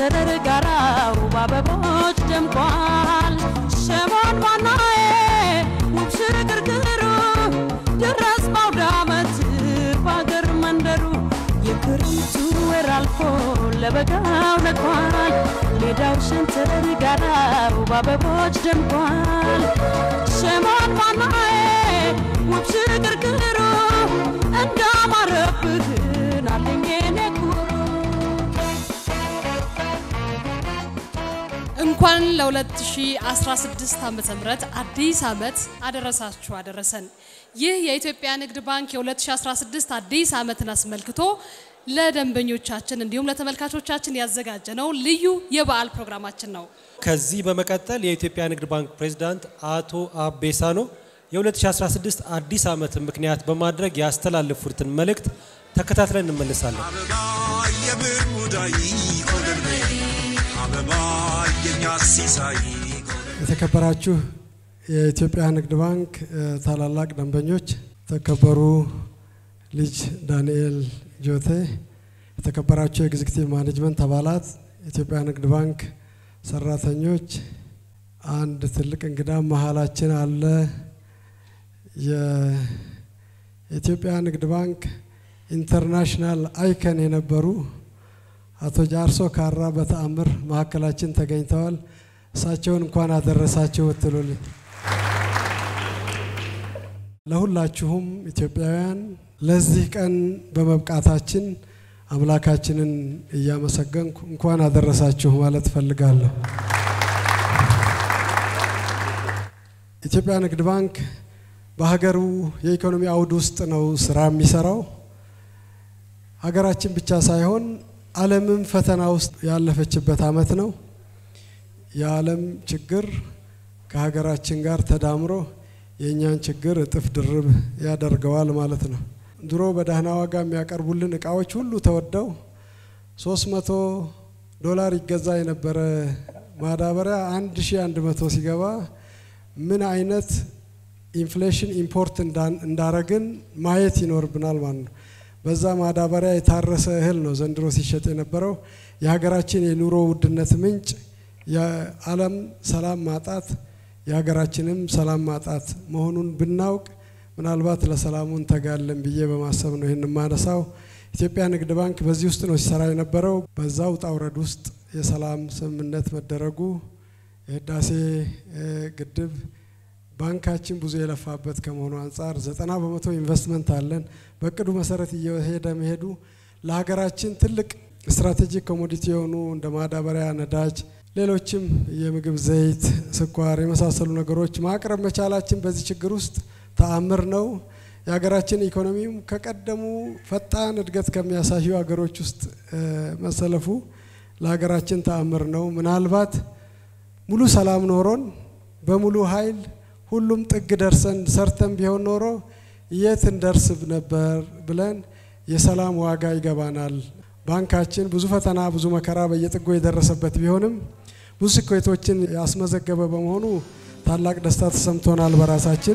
ሸንተረር ጋራው በአበቦች ደምቋል። ሸሞን ዋናዬ ውብ ሽግርግሩ ድረስ በአውደ ዓመት በአገር መንደሩ የክረምቱ ወር አልፎ ለበጋው ነግሯል። ሜዳው ሸንተረር ጋራው በአበቦች ደምቋል። ሸሞን ዋናዬ ውብ ሽግርግሩ እንዳማረብህን አለኝ የኔ ኩሩ እንኳን ለ2016 ዓመተ ምህረት አዲስ ዓመት አደረሳችሁ አደረሰን። ይህ የኢትዮጵያ ንግድ ባንክ የ2016 አዲስ ዓመትን አስመልክቶ ለደንበኞቻችን እንዲሁም ለተመልካቾቻችን ያዘጋጀነው ልዩ የበዓል ፕሮግራማችን ነው። ከዚህ በመቀጠል የኢትዮጵያ ንግድ ባንክ ፕሬዝዳንት አቶ አቤ ሳኖ የ2016 አዲስ ዓመትን ምክንያት በማድረግ ያስተላለፉትን መልእክት ተከታትለን እንመለሳለን። አበባ የብር ሙዳይ ጎልደን በይ አበባ የኛ ሲሳይ የተከበራችሁ የኢትዮጵያ ንግድ ባንክ እ፣ ታላላቅ ደንበኞች፣ የተከበሩ ልጅ ዳንኤል ጆቴ፣ የተከበራችሁ የኤግዚክቲቭ ማኔጅመንት አባላት፣ የኢትዮጵያ ንግድ ባንክ ሰራተኞች፣ አንድ ትልቅ እንግዳ መሀላችን አለ። የኢትዮጵያ ንግድ ባንክ ኢንተርናሽናል አይከን የነበሩ አቶ ጃርሶ ካራ በተአምር መካከላችን ተገኝተዋል። እሳቸውን እንኳን አደረሳችሁ ብትሉልኝ። ለሁላችሁም ኢትዮጵያውያን ለዚህ ቀን በመብቃታችን አምላካችንን እያመሰገንኩ እንኳን አደረሳችሁ ማለት እፈልጋለሁ። ኢትዮጵያ ንግድ ባንክ በሀገሩ የኢኮኖሚ አውድ ውስጥ ነው ስራ የሚሰራው። ሀገራችን ብቻ ሳይሆን ዓለምም ፈተና ውስጥ ያለፈችበት አመት ነው። የዓለም ችግር ከሀገራችን ጋር ተዳምሮ የእኛን ችግር እጥፍ ድርብ ያደርገዋል ማለት ነው። ድሮ በደህና ዋጋ የሚያቀርቡልን እቃዎች ሁሉ ተወደው 300 ዶላር ይገዛ የነበረ ማዳበሪያ 1100 ሲገባ ምን አይነት ኢንፍሌሽን ኢምፖርት እንዳን- እንዳረግን ማየት ይኖርብናል ማለት ነው። በዛ ማዳበሪያ የታረሰ እህል ነው ዘንድሮ ሲሸጥ የነበረው። የሀገራችን የኑሮ ውድነት ምንጭ የዓለም ሰላም ማጣት የሀገራችንም ሰላም ማጣት መሆኑን ብናውቅ ምናልባት ለሰላሙ እንተጋለን ብዬ በማሰብ ነው ይህን የማነሳው። ኢትዮጵያ ንግድ ባንክ በዚህ ውስጥ ነው ሲሰራ የነበረው። በዛ ውጣ ውረድ ውስጥ የሰላም ስምምነት መደረጉ የህዳሴ እ፣ ግድብ ባንካችን ብዙ የለፋበት ከመሆኑ አንጻር ዘጠና በመቶ ኢንቨስትመንት አለን። በእቅዱ መሰረት እየሄደ መሄዱ ለሀገራችን ትልቅ ስትራቴጂክ ኮሞዲቲ የሆኑ እንደ ማዳበሪያ፣ ነዳጅ፣ ሌሎችም የምግብ ዘይት፣ ስኳር የመሳሰሉ ነገሮች ማቅረብ መቻላችን በዚህ ችግር ውስጥ ተአምር ነው። የሀገራችን ኢኮኖሚም ከቀደሙ ፈጣን እድገት ከሚያሳዩ ሀገሮች ውስጥ እ፣ መሰለፉ ለሀገራችን ተአምር ነው። ምናልባት ሙሉ ሰላም ኖሮን በሙሉ ኃይል ሁሉም ጥግ ደርሰን ሰርተን ቢሆን ኖሮ የት እንደርስ ነበር ብለን የሰላም ዋጋ ይገባናል። ባንካችን ብዙ ፈተና ብዙ መከራ በየጥጎ የደረሰበት ቢሆንም ብዙ ስኬቶችን ያስመዘገበ በመሆኑ ታላቅ ደስታ ተሰምቶናል በራሳችን።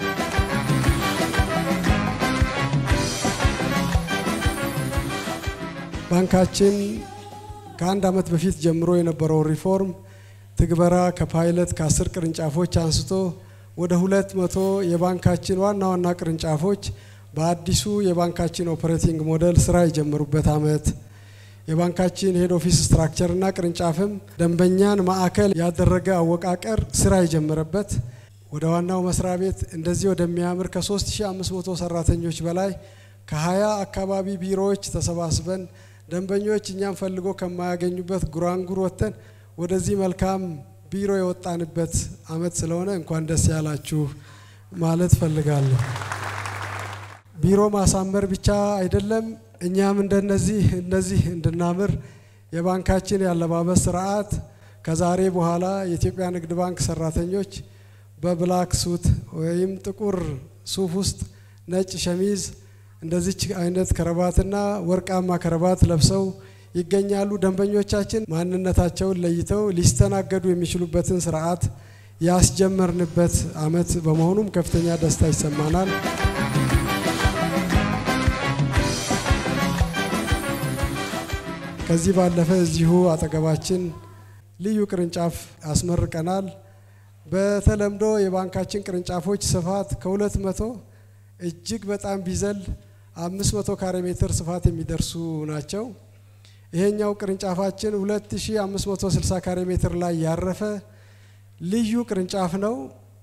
ባንካችን ከአንድ ዓመት በፊት ጀምሮ የነበረው ሪፎርም ትግበራ ከፓይለት ከአስር ቅርንጫፎች አንስቶ ወደ ሁለት መቶ የባንካችን ዋና ዋና ቅርንጫፎች በአዲሱ የባንካችን ኦፕሬቲንግ ሞዴል ስራ የጀመሩበት ዓመት የባንካችን ሄድ ኦፊስ ስትራክቸርና ቅርንጫፍም ደንበኛን ማዕከል ያደረገ አወቃቀር ስራ የጀመረበት ወደ ዋናው መስሪያ ቤት እንደዚህ ወደሚያምር ከ3500 ሰራተኞች በላይ ከ20 አካባቢ ቢሮዎች ተሰባስበን ደንበኞች እኛም ፈልጎ ከማያገኙበት ጉራንጉር ወጥተን ወደዚህ መልካም ቢሮ የወጣንበት አመት ስለሆነ እንኳን ደስ ያላችሁ ማለት ፈልጋለሁ። ቢሮ ማሳመር ብቻ አይደለም፣ እኛም እንደነዚህ እነዚህ እንድናምር የባንካችን ያለባበስ ስርዓት ከዛሬ በኋላ የኢትዮጵያ ንግድ ባንክ ሰራተኞች በብላክ ሱት ወይም ጥቁር ሱፍ ውስጥ ነጭ ሸሚዝ እንደዚች አይነት ከረባትና ወርቃማ ከረባት ለብሰው ይገኛሉ። ደንበኞቻችን ማንነታቸውን ለይተው ሊስተናገዱ የሚችሉበትን ስርዓት ያስጀመርንበት አመት በመሆኑም ከፍተኛ ደስታ ይሰማናል። ከዚህ ባለፈ እዚሁ አጠገባችን ልዩ ቅርንጫፍ አስመርቀናል። በተለምዶ የባንካችን ቅርንጫፎች ስፋት ከሁለት መቶ እጅግ በጣም ቢዘል አምስት መቶ ካሬ ሜትር ስፋት የሚደርሱ ናቸው። ይሄኛው ቅርንጫፋችን 2560 ካሬ ሜትር ላይ ያረፈ ልዩ ቅርንጫፍ ነው።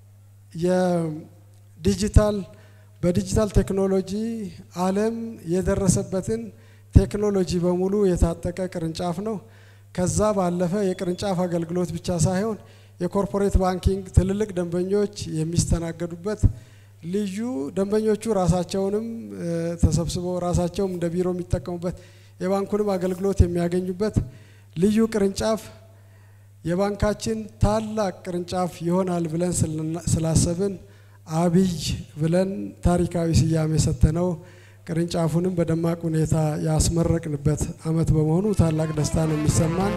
የዲጂታል በዲጂታል ቴክኖሎጂ ዓለም የደረሰበትን ቴክኖሎጂ በሙሉ የታጠቀ ቅርንጫፍ ነው። ከዛ ባለፈ የቅርንጫፍ አገልግሎት ብቻ ሳይሆን የኮርፖሬት ባንኪንግ ትልልቅ ደንበኞች የሚስተናገዱበት ልዩ ደንበኞቹ ራሳቸውንም ተሰብስበው ራሳቸውም እንደ ቢሮ የሚጠቀሙበት የባንኩንም አገልግሎት የሚያገኙበት ልዩ ቅርንጫፍ የባንካችን ታላቅ ቅርንጫፍ ይሆናል ብለን ስላሰብን አብይ ብለን ታሪካዊ ስያሜ ሰጥተነው ቅርንጫፉንም በደማቅ ሁኔታ ያስመረቅንበት ዓመት በመሆኑ ታላቅ ደስታ ነው የሚሰማን።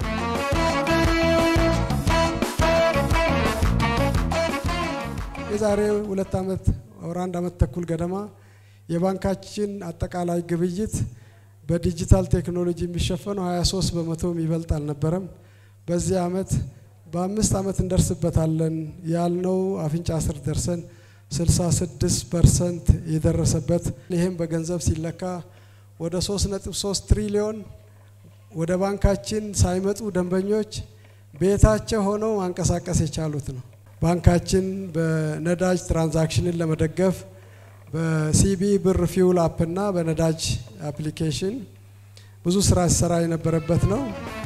የዛሬ ሁለት ዓመት ወር አንድ ዓመት ተኩል ገደማ የባንካችን አጠቃላይ ግብይት በዲጂታል ቴክኖሎጂ የሚሸፈነው 23 በመቶ የሚበልጥ አልነበረም። በዚህ ዓመት በአምስት ዓመት እንደርስበታለን ያልነው አፍንጫ ስር ደርሰን 66 ፐርሰንት የደረሰበት ይህም በገንዘብ ሲለካ ወደ 3.3 ትሪሊዮን ወደ ባንካችን ሳይመጡ ደንበኞች ቤታቸው ሆነው ማንቀሳቀስ የቻሉት ነው። ባንካችን በነዳጅ ትራንዛክሽንን ለመደገፍ በሲቢ ብር ፊውል አፕ እና በነዳጅ አፕሊኬሽን ብዙ ስራ ሲሰራ የነበረበት ነው።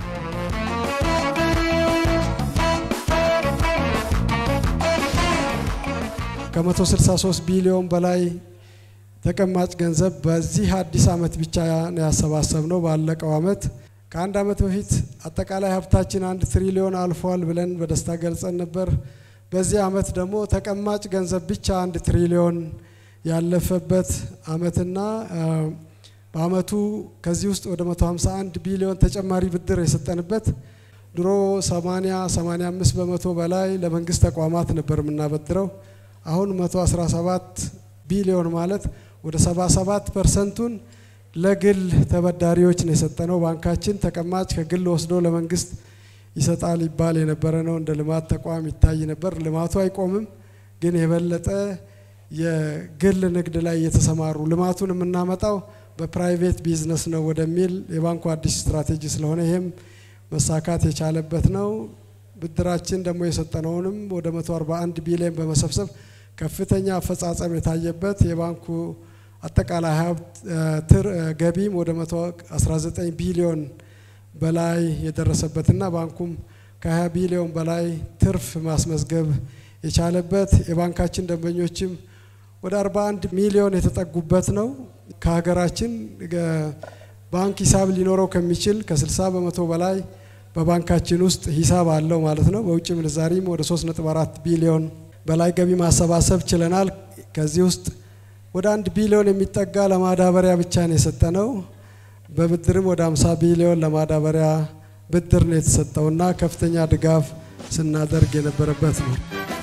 ከ163 ቢሊዮን በላይ ተቀማጭ ገንዘብ በዚህ አዲስ ዓመት ብቻ ነው ያሰባሰብነው። ባለቀው ዓመት ከአንድ ዓመት በፊት አጠቃላይ ሀብታችን አንድ ትሪሊዮን አልፏል ብለን በደስታ ገልጸን ነበር። በዚህ ዓመት ደግሞ ተቀማጭ ገንዘብ ብቻ አንድ ትሪሊዮን ያለፈበት ዓመትና በዓመቱ ከዚህ ውስጥ ወደ 151 ቢሊዮን ተጨማሪ ብድር የሰጠንበት ድሮ 80 85 በመቶ በላይ ለመንግስት ተቋማት ነበር የምናበድረው። አሁን 117 ቢሊዮን ማለት ወደ 77 ፐርሰንቱን ለግል ተበዳሪዎች ነው የሰጠነው። ባንካችን ተቀማጭ ከግል ወስዶ ለመንግስት ይሰጣል ይባል የነበረ ነው። እንደ ልማት ተቋም ይታይ ነበር። ልማቱ አይቆምም፣ ግን የበለጠ የግል ንግድ ላይ የተሰማሩ ልማቱን የምናመጣው በፕራይቬት ቢዝነስ ነው ወደሚል የባንኩ አዲስ ስትራቴጂ ስለሆነ ይህም መሳካት የቻለበት ነው። ብድራችን ደግሞ የሰጠነውንም ወደ 141 ቢሊዮን በመሰብሰብ ከፍተኛ አፈጻጸም የታየበት የባንኩ አጠቃላይ ሀብት ገቢም ወደ 119 ቢሊዮን በላይ የደረሰበትና ባንኩም ከ20 ቢሊዮን በላይ ትርፍ ማስመዝገብ የቻለበት የባንካችን ደንበኞችም ወደ 41 ሚሊዮን የተጠጉበት ነው። ከሀገራችን ባንክ ሂሳብ ሊኖረው ከሚችል ከ60 በመቶ በላይ በባንካችን ውስጥ ሂሳብ አለው ማለት ነው። በውጭ ምንዛሪም ወደ 3.4 ቢሊዮን በላይ ገቢ ማሰባሰብ ችለናል። ከዚህ ውስጥ ወደ አንድ ቢሊዮን የሚጠጋ ለማዳበሪያ ብቻ ነው የሰጠነው። በብድርም ወደ 50 ቢሊዮን ለማዳበሪያ ብድር ነው የተሰጠውና ከፍተኛ ድጋፍ ስናደርግ የነበረበት ነው።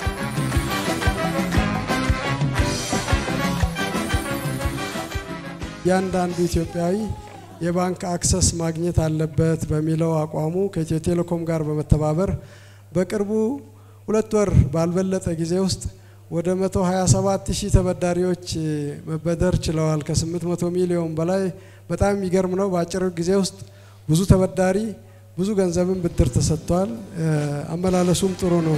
እያንዳንዱ ኢትዮጵያዊ የባንክ አክሰስ ማግኘት አለበት በሚለው አቋሙ ከኢትዮ ቴሌኮም ጋር በመተባበር በቅርቡ ሁለት ወር ባልበለጠ ጊዜ ውስጥ ወደ 127 ሺህ ተበዳሪዎች መበደር ችለዋል። ከ800 ሚሊዮን በላይ በጣም የሚገርም ነው። በአጭር ጊዜ ውስጥ ብዙ ተበዳሪ ብዙ ገንዘብን ብድር ተሰጥቷል። አመላለሱም ጥሩ ነው።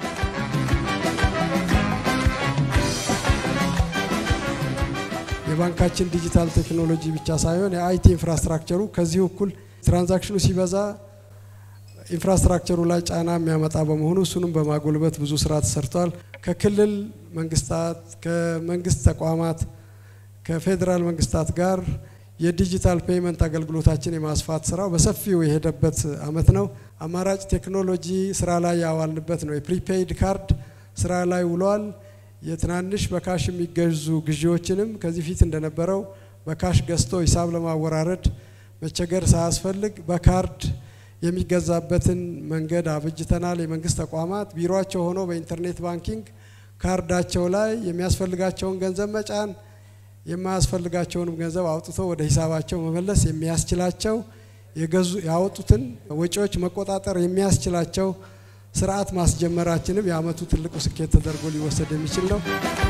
የባንካችን ዲጂታል ቴክኖሎጂ ብቻ ሳይሆን የአይቲ ኢንፍራስትራክቸሩ ከዚሁ እኩል ትራንዛክሽኑ ሲበዛ ኢንፍራስትራክቸሩ ላይ ጫና የሚያመጣ በመሆኑ እሱንም በማጎልበት ብዙ ስራ ተሰርቷል። ከክልል መንግስታት፣ ከመንግስት ተቋማት፣ ከፌዴራል መንግስታት ጋር የዲጂታል ፔይመንት አገልግሎታችን የማስፋት ስራው በሰፊው የሄደበት አመት ነው። አማራጭ ቴክኖሎጂ ስራ ላይ ያዋልንበት ነው። የፕሪፔይድ ካርድ ስራ ላይ ውሏል። የትናንሽ በካሽ የሚገዙ ግዢዎችንም ከዚህ ፊት እንደነበረው በካሽ ገዝቶ ሂሳብ ለማወራረድ መቸገር ሳያስፈልግ በካርድ የሚገዛበትን መንገድ አብጅተናል። የመንግስት ተቋማት ቢሮቸው ሆኖ በኢንተርኔት ባንኪንግ ካርዳቸው ላይ የሚያስፈልጋቸውን ገንዘብ መጫን የማያስፈልጋቸውንም ገንዘብ አውጥቶ ወደ ሂሳባቸው መመለስ የሚያስችላቸው የገዙ ያወጡትን ወጪዎች መቆጣጠር የሚያስችላቸው ስርዓት ማስጀመራችንም የአመቱ ትልቁ ስኬት ተደርጎ ሊወሰድ የሚችል ነው።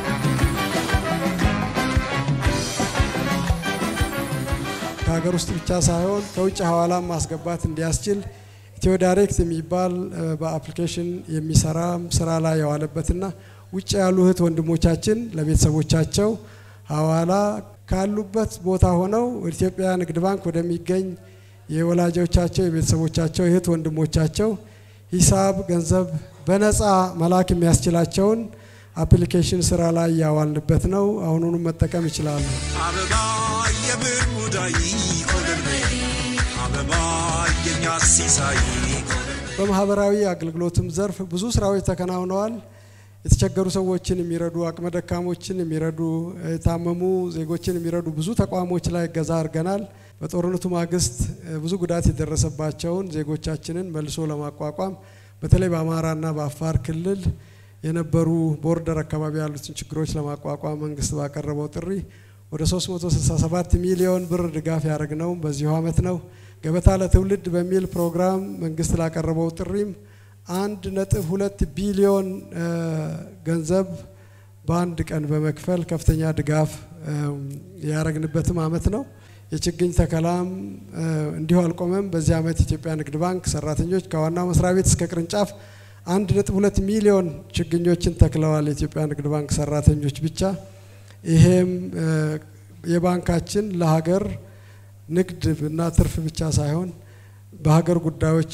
ከሀገር ውስጥ ብቻ ሳይሆን ከውጭ ሐዋላም ማስገባት እንዲያስችል ኢትዮ ዳይሬክት የሚባል በአፕሊኬሽን የሚሰራ ስራ ላይ የዋለበትና ውጭ ያሉ እህት ወንድሞቻችን ለቤተሰቦቻቸው ሐዋላ ካሉበት ቦታ ሆነው ኢትዮጵያ ንግድ ባንክ ወደሚገኝ የወላጆቻቸው የቤተሰቦቻቸው እህት ወንድሞቻቸው ሂሳብ ገንዘብ በነፃ መላክ የሚያስችላቸውን አፕሊኬሽን ስራ ላይ ያዋልንበት ነው። አሁኑንም መጠቀም ይችላሉ። አበባ የብር ሙዳይ ኦደን አበባ የኛ ሲሳይ በማህበራዊ አገልግሎትም ዘርፍ ብዙ ስራዎች ተከናውነዋል። የተቸገሩ ሰዎችን የሚረዱ አቅመ ደካሞችን የሚረዱ የታመሙ ዜጎችን የሚረዱ ብዙ ተቋሞች ላይ እገዛ አድርገናል። በጦርነቱ ማግስት ብዙ ጉዳት የደረሰባቸውን ዜጎቻችንን መልሶ ለማቋቋም በተለይ በአማራና በአፋር ክልል የነበሩ ቦርደር አካባቢ ያሉትን ችግሮች ለማቋቋም መንግስት ባቀረበው ጥሪ ወደ 367 ሚሊዮን ብር ድጋፍ ያደረግነው በዚሁ አመት ነው። ገበታ ለትውልድ በሚል ፕሮግራም መንግስት ላቀረበው ጥሪም አንድ ነጥብ ሁለት ቢሊዮን ገንዘብ በአንድ ቀን በመክፈል ከፍተኛ ድጋፍ ያደረግንበትም አመት ነው። የችግኝ ተከላም እንዲሁ አልቆመም። በዚህ አመት የኢትዮጵያ ንግድ ባንክ ሰራተኞች ከዋናው መስሪያ ቤት እስከ ቅርንጫፍ አንድ ነጥብ ሁለት ሚሊዮን ችግኞችን ተክለዋል። የኢትዮጵያ ንግድ ባንክ ሰራተኞች ብቻ። ይሄም የባንካችን ለሀገር ንግድ እና ትርፍ ብቻ ሳይሆን በሀገር ጉዳዮች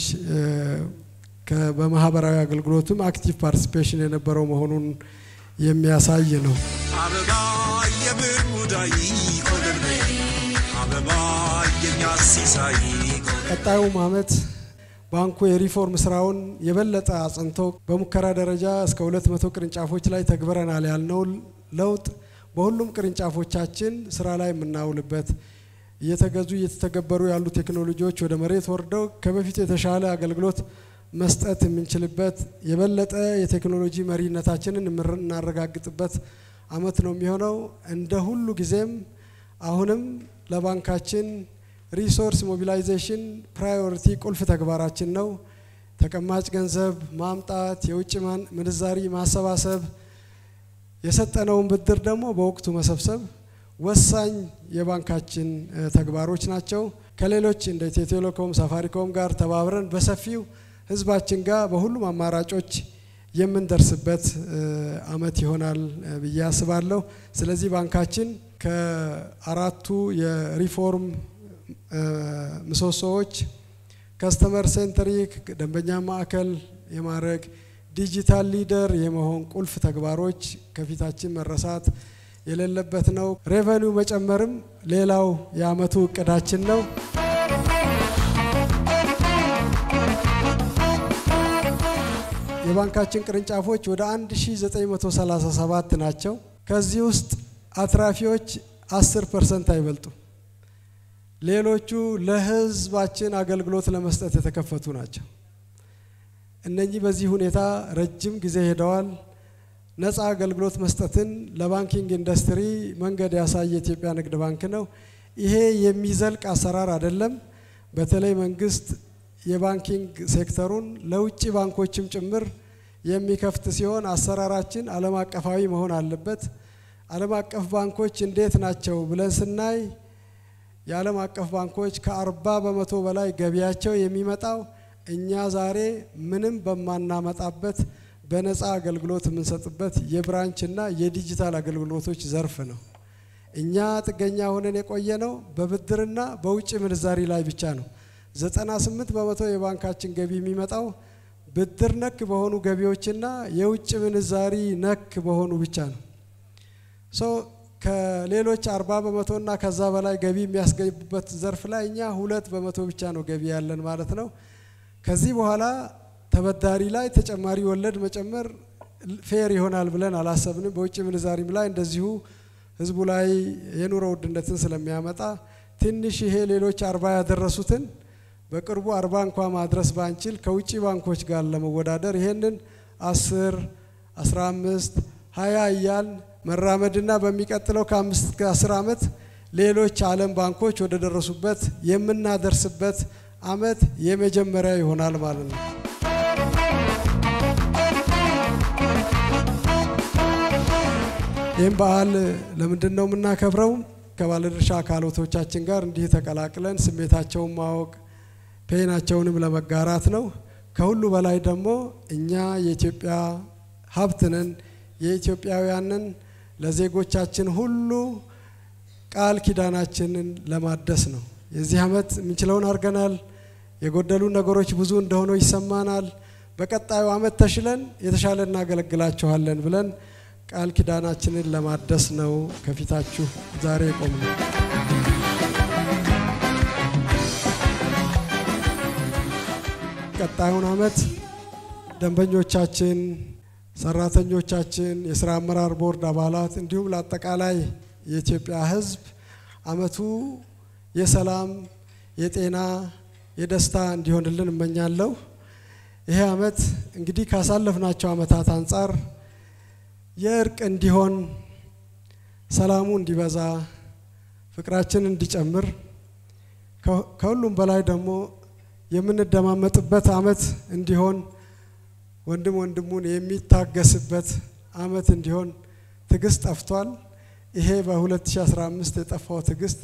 በማህበራዊ አገልግሎትም አክቲቭ ፓርቲሲፔሽን የነበረው መሆኑን የሚያሳይ ነው። አበባ የብር ሙዳይ ኦደን አበባ የኛ ሲሳይ ቀጣዩም አመት ባንኩ የሪፎርም ስራውን የበለጠ አጽንቶ በሙከራ ደረጃ እስከ 200 ቅርንጫፎች ላይ ተግብረናል ያልነው ለውጥ በሁሉም ቅርንጫፎቻችን ስራ ላይ የምናውልበት እየተገዙ እየተተገበሩ ያሉ ቴክኖሎጂዎች ወደ መሬት ወርደው ከበፊቱ የተሻለ አገልግሎት መስጠት የምንችልበት የበለጠ የቴክኖሎጂ መሪነታችንን የምናረጋግጥበት አመት ነው የሚሆነው። እንደ ሁሉ ጊዜም አሁንም ለባንካችን ሪሶርስ ሞቢላይዜሽን ፕራዮሪቲ ቁልፍ ተግባራችን ነው። ተቀማጭ ገንዘብ ማምጣት፣ የውጭ ምንዛሪ ማሰባሰብ፣ የሰጠነውን ብድር ደግሞ በወቅቱ መሰብሰብ ወሳኝ የባንካችን ተግባሮች ናቸው። ከሌሎች እንደ ኢትዮ ቴሌኮም፣ ሳፋሪኮም ጋር ተባብረን በሰፊው ህዝባችን ጋር በሁሉም አማራጮች የምንደርስበት አመት ይሆናል ብዬ አስባለሁ። ስለዚህ ባንካችን ከአራቱ የሪፎርም ምሰሶዎች ከስተመር ሴንተሪክ ደንበኛ ማዕከል የማድረግ ዲጂታል ሊደር የመሆን ቁልፍ ተግባሮች ከፊታችን መረሳት የሌለበት ነው። ሬቨኒው መጨመርም ሌላው የአመቱ እቅዳችን ነው። የባንካችን ቅርንጫፎች ወደ 1937 ናቸው። ከዚህ ውስጥ አትራፊዎች 10 ፐርሰንት አይበልጡም። ሌሎቹ ለህዝባችን አገልግሎት ለመስጠት የተከፈቱ ናቸው። እነኚህ በዚህ ሁኔታ ረጅም ጊዜ ሄደዋል። ነፃ አገልግሎት መስጠትን ለባንኪንግ ኢንዱስትሪ መንገድ ያሳየ የኢትዮጵያ ንግድ ባንክ ነው። ይሄ የሚዘልቅ አሰራር አይደለም። በተለይ መንግስት የባንኪንግ ሴክተሩን ለውጭ ባንኮችም ጭምር የሚከፍት ሲሆን አሰራራችን ዓለም አቀፋዊ መሆን አለበት። ዓለም አቀፍ ባንኮች እንዴት ናቸው ብለን ስናይ የዓለም አቀፍ ባንኮች ከአርባ በመቶ በላይ ገቢያቸው የሚመጣው እኛ ዛሬ ምንም በማናመጣበት በነፃ አገልግሎት የምንሰጥበት የብራንችና የዲጂታል አገልግሎቶች ዘርፍ ነው። እኛ ጥገኛ ሆነን የቆየ ነው በብድርና በውጭ ምንዛሪ ላይ ብቻ ነው። 98 በመቶ የባንካችን ገቢ የሚመጣው ብድር ነክ በሆኑ ገቢዎችና የውጭ ምንዛሪ ነክ በሆኑ ብቻ ነው። ሶ ከሌሎች 40 በመቶና ከዛ በላይ ገቢ የሚያስገቡበት ዘርፍ ላይ እኛ ሁለት በመቶ ብቻ ነው ገቢ ያለን ማለት ነው። ከዚህ በኋላ ተበዳሪ ላይ ተጨማሪ ወለድ መጨመር ፌር ይሆናል ብለን አላሰብንም። በውጭ ምንዛሪም ላይ እንደዚሁ ህዝቡ ላይ የኑሮ ውድነትን ስለሚያመጣ ትንሽ ይሄ ሌሎች አርባ ያደረሱትን በቅርቡ አርባ እንኳ ማድረስ ባንችል ከውጭ ባንኮች ጋር ለመወዳደር ይሄንን አስር አስራ አምስት ሀያ እያል መራመድና በሚቀጥለው ከአምስት እስከ አስር ዓመት ሌሎች ዓለም ባንኮች ወደ ደረሱበት የምናደርስበት አመት የመጀመሪያ ይሆናል ማለት ነው። ይህም በዓል ለምንድን ነው የምናከብረው? ከባለድርሻ አካላቶቻችን ጋር እንዲህ ተቀላቅለን ስሜታቸውን ማወቅ ፔናቸውንም ለመጋራት ነው። ከሁሉ በላይ ደግሞ እኛ የኢትዮጵያ ሀብት ነን፣ የኢትዮጵያውያንን ለዜጎቻችን ሁሉ ቃል ኪዳናችንን ለማደስ ነው። የዚህ ዓመት የምንችለውን አድርገናል። የጎደሉ ነገሮች ብዙ እንደሆነው ይሰማናል። በቀጣዩ ዓመት ተሽለን የተሻለ እናገለግላችኋለን ብለን ቃል ኪዳናችንን ለማደስ ነው ከፊታችሁ ዛሬ የቆምነው። ቀጣዩን ዓመት ደንበኞቻችን፣ ሰራተኞቻችን፣ የስራ አመራር ቦርድ አባላት እንዲሁም ለአጠቃላይ የኢትዮጵያ ሕዝብ ዓመቱ የሰላም፣ የጤና፣ የደስታ እንዲሆንልን እመኛለሁ። ይሄ ዓመት እንግዲህ ካሳለፍናቸው ዓመታት አንጻር የእርቅ እንዲሆን፣ ሰላሙ እንዲበዛ፣ ፍቅራችን እንዲጨምር ከሁሉም በላይ ደግሞ የምንደማመጥበት ዓመት እንዲሆን ወንድም ወንድሙን የሚታገስበት ዓመት እንዲሆን ትዕግስት ጠፍቷል። ይሄ በ2015 የጠፋው ትዕግስት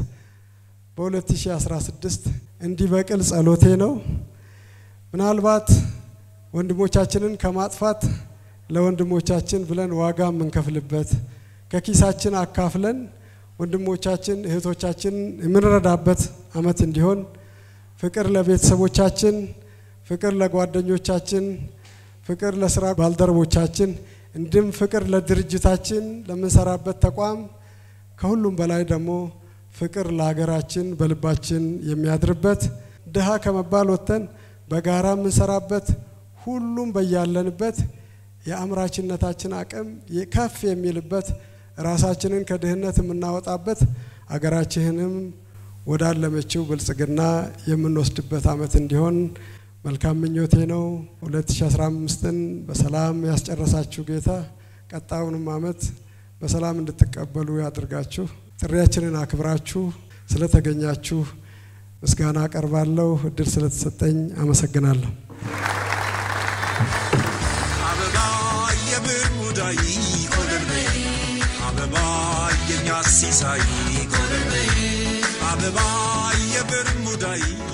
በ2016 እንዲበቅል ጸሎቴ ነው። ምናልባት ወንድሞቻችንን ከማጥፋት ለወንድሞቻችን ብለን ዋጋ የምንከፍልበት ከኪሳችን አካፍለን ወንድሞቻችን እህቶቻችን የምንረዳበት ዓመት እንዲሆን ፍቅር ለቤተሰቦቻችን፣ ፍቅር ለጓደኞቻችን፣ ፍቅር ለስራ ባልደረቦቻችን እንዲሁም ፍቅር ለድርጅታችን ለምንሰራበት ተቋም ከሁሉም በላይ ደግሞ ፍቅር ለሀገራችን በልባችን የሚያድርበት ድሃ ከመባል ወጥተን በጋራ የምንሰራበት ሁሉም በያለንበት የአምራችነታችን አቅም ከፍ የሚልበት ራሳችንን ከድህነት የምናወጣበት አገራችንንም ወዳለመችው ብልጽግና የምንወስድበት ዓመት እንዲሆን መልካም ምኞቴ ነው። 2015ን በሰላም ያስጨረሳችሁ ጌታ ቀጣዩንም ዓመት በሰላም እንድትቀበሉ ያድርጋችሁ። ጥሪያችንን አክብራችሁ ስለተገኛችሁ ምስጋና አቀርባለሁ። እድል ስለተሰጠኝ አመሰግናለሁ። አበባ የብር ሙዳይ ኮለል በይ አበባ የኛ ሲሳይ ኮለል በይ አበባ የብር ሙዳይ